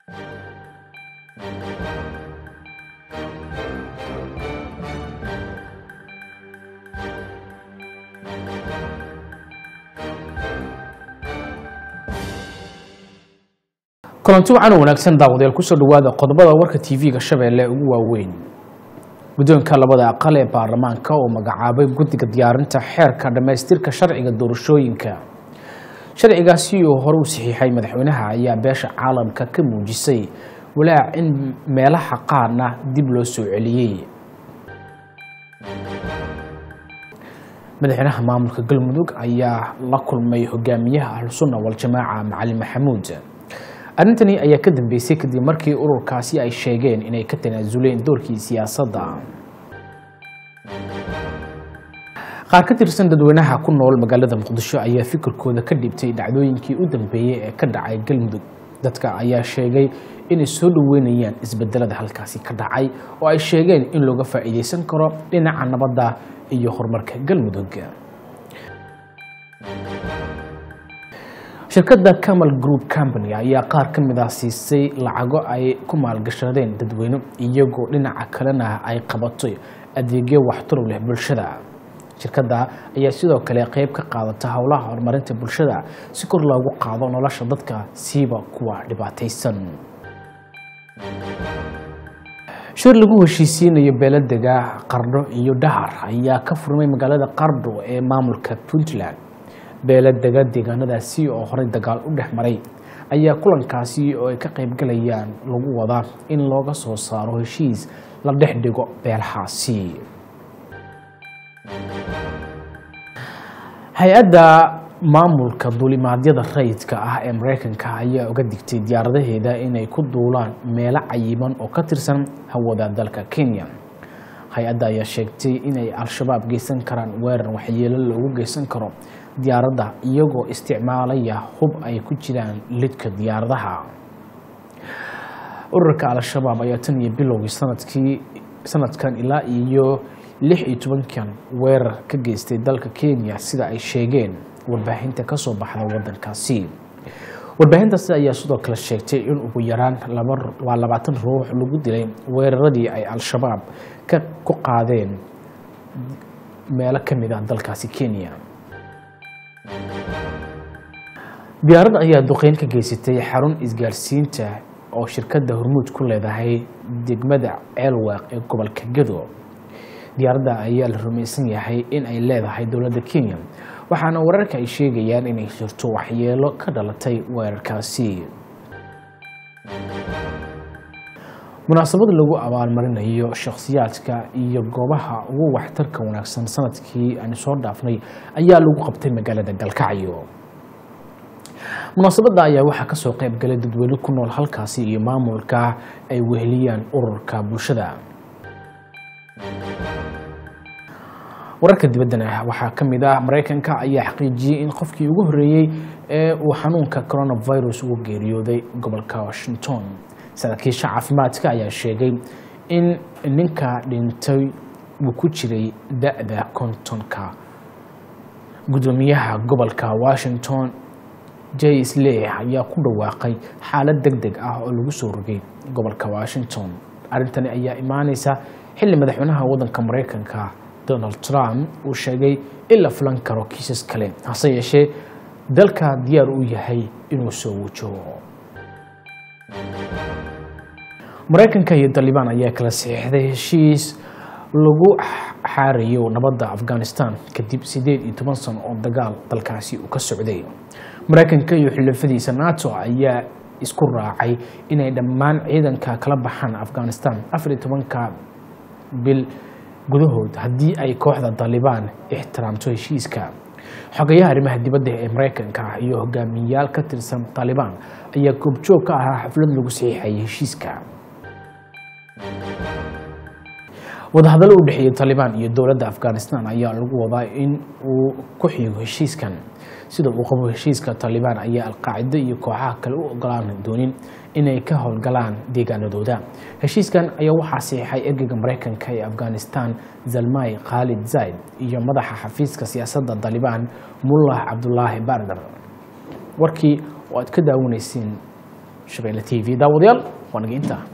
kulanti wacan oo wanaagsan daawadayaal kusoo dhawaada qodobada warka tv-ga shabeelle ugu waaweyn guddoonka labada aqal ee baarlamaanka oo magacaabay guddiga diyaarinta xeerka dhammaystirka sharciga doorashooyinka sharcigaasi oo hore u saxiixay madaxweynaha ayaa beesha caalamka ka muujisay walaac in meelaha qaarna dib loo soo celiyey madaxweynaha maamulka galmudug ayaa la kulmay hogaamiyaha ahlusunna waljamaaca macalin maxamuud arrintani ayaa ka dambeysay kadib markii ururkaasi ay sheegeen inay ka tanaasuleen doorkii siyaasadda qaar ka tirsan dadweynaha ku nool magaalada muqdisho ayaa fikirkooda ka dhibtay dhacdooyinkii u dambeeyey ee ka dhacay galmudug dadka ayaa sheegay inay soo dhoweynayaan isbedelada halkaasi ka dhacay oo ay sheegeen in looga faa'iideysan karo dhinaca nabadda iyo horumarka galmudug shirkadda camal group company ayaa qaar ka mid ah siisay lacago ay ku maalgashadeen dadweyne iyagoo dhinaca kalena ay qabato adeegyo waxtaro leh bulshada shirkadda ayaa sidoo kale qeyb ka qaadata howlaha horumarinta bulshada si kor loogu qaado nolosha dadka siiba kuwa dhibaataysan shir lagu heshiisiinayo beeladega qardho iyo dhahar ayaa ka furmay magaalada qardho ee maamulka puntland beeladega deegaanadaasi oo horey dagaal u dhex maray ayaa kulankaasi oo ay ka qaybgalayaan lagu wadaa in looga soo saaro heshiis la dhex dhigo beelahaasi hay-adda maamulka duulimaadyada rayidka ah ee mareykanka ayaa uga digtay diyaaradaheeda inay ku duulaan meelo cayiban oo ka tirsan hawada dalka kenya hay-adda ayaa sheegtay inay al-shabaab geysan karaan weerar waxyeelo loogu geysan karo diyaaradda iyagoo isticmaalaya hub ay ku jiraan lidka diyaaradaha ururka al-shabaab ayaa tan iyo bilowgii sanadkii sanadkan ilaa iyo lix iyo tobankan weerar ka geystay dalka kenya sida ay sheegeen warbaahinta ka soo baxda wadankaasi warbaahintaasi ayaa sidoo kale sheegtay in ugu yaraan waa labaatan ruux lagu dilay weeraradii ay al-shabaab ka ku qaadeen meelo ka mid ah dalkaasi kenya diyaaradda ayaa duqeyn ka geysatay xarun isgaarsiinta oo shirkadda hormuud ku leedahay degmada ceelwaaq ee gobolka gado diyaaradda ayaa la rumaysan yahay in ay leedahay dowladda kenya waxaana wararka ay sheegayaan inay jirto waxyeelo ka dhalatay weerarkaasi munaasabad lagu abaalmarinayo shakhsiyaadka iyo goobaha ugu waxtarka wanaagsan sanadkii aanu soo dhaafnay ayaa lagu qabtay magaalada galkacyo munaasabadda ayaa waxaa kasoo qayb galay dadweyne ku nool halkaasi iyo maamulka ay weheliyaan ururka bulshada wararka dibaddana waxaa ka mid ah mareykanka ayaa xaqiijiyey in qofkii ugu horreeyey ee uu xanuunka coronavirus ugu geeriyooday gobolka washington saraakiisha caafimaadka ayaa sheegay in ninka dhintay uu ku jiray da-da kontonka guddoomiyaha gobolka washington j sley ayaa ku dhawaaqay xaalad deg deg ah oo lagu soo rogay gobolka washington arrintani ayaa imaaneysa xilli madaxweynaha waddanka mareykanka donald trump uu sheegay in la filan karo kiisas kale hase yeeshee dalka diyaar u yahay inuu soo wajaho mareykanka iyo dalibaan ayaa kala saxiixday heshiis lagu xaarayo nabadda afghanistan kadib siddeed iyo toban sano oo dagaal dalkaasi uu ka socday mareykanka iyo xulafadiisa nato ayaa isku raacay inay dhammaan ciidanka kala baxaan afghanistan afar iyo tobanka bil gudahood haddii ay kooxda dalibaan ixtiraamto heshiiska xogayaha arrimaha dibadda ee mareykanka iyo hogaamiyayaal ka tirsan dalibaan ayaa goobjoog ka ahaa xaflad lagu saxiixayay heshiiska wadahadallo u dhexeeyey talibaan iyo dowladda afghanistan ayaa lagu wadaa in uu ku xigo heshiiskan sida uu qabo heshiiska talibaan ayaa alqaacido iyo kooxaha kale u ogolaan doonin inay ka howlgalaan deegaanadooda heshiiskan ayaa waxaa saxiixay ergeyga mareykanka ee afghanistan zalmay khaalid zayd iyo madaxa xafiiska siyaasadda talibaan mullah cabdulaahi bardar warkii oo aad ka daawanaysiin shabeelle t v daawadayaal waa naga intaa